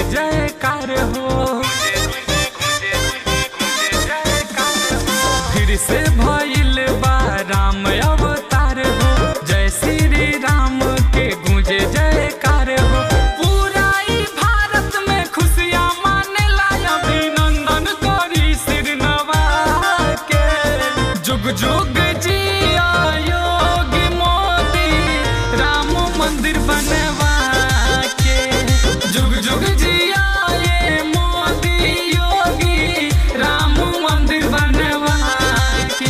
जयकार हो फिर से भइल बा राम अवतार हो जय श्री राम के गूंजे जयकार हो पूरा ई भारत में खुशियाँ मानेला अभिनंदन करी सिर नवा के जुग जुग जिया योगी मोदी राम मंदिर बनवा के जुग जुग जिया ये मोदी योगी राम मंदिर बनवा के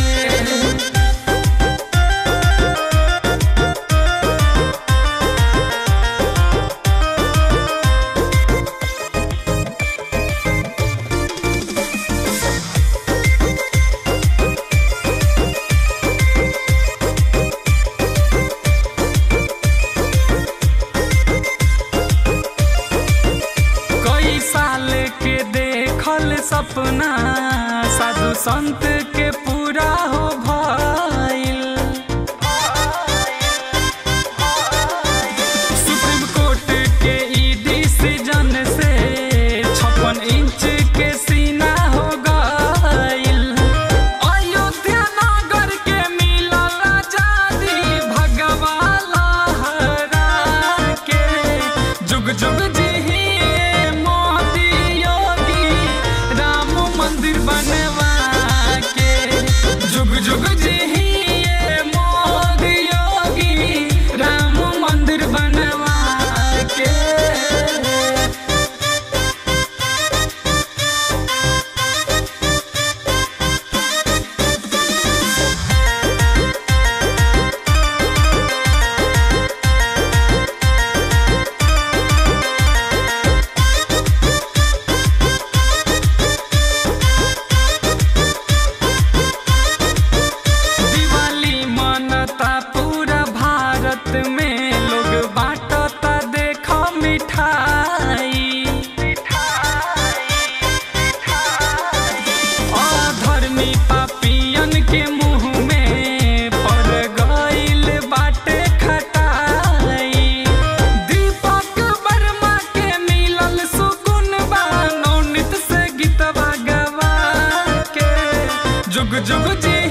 कई साल के देखल सपना साधु संत के पूरा हो भइल सुप्रीम कोर्ट के ई डिसीजन से छप्पन इंच के सीना हो गइल अयोध्या नगर के मिलल आजादी भगवा लहरा के जुग जुग जिहिए मोदी योगी राम मंदिर बनवा के जुग जुग जिहिए मोदी योगी राम मंदिर बनवा के दिवाली मनता पूरा भारत में लोग बांटता देखो मिठाई अधर्मी पापियन के मुंह में पड़ गइल बाटे खटाई दीपक वर्मा के मिलल सुकुन बा नौनित से गीतवा गवा के जुग जुग जी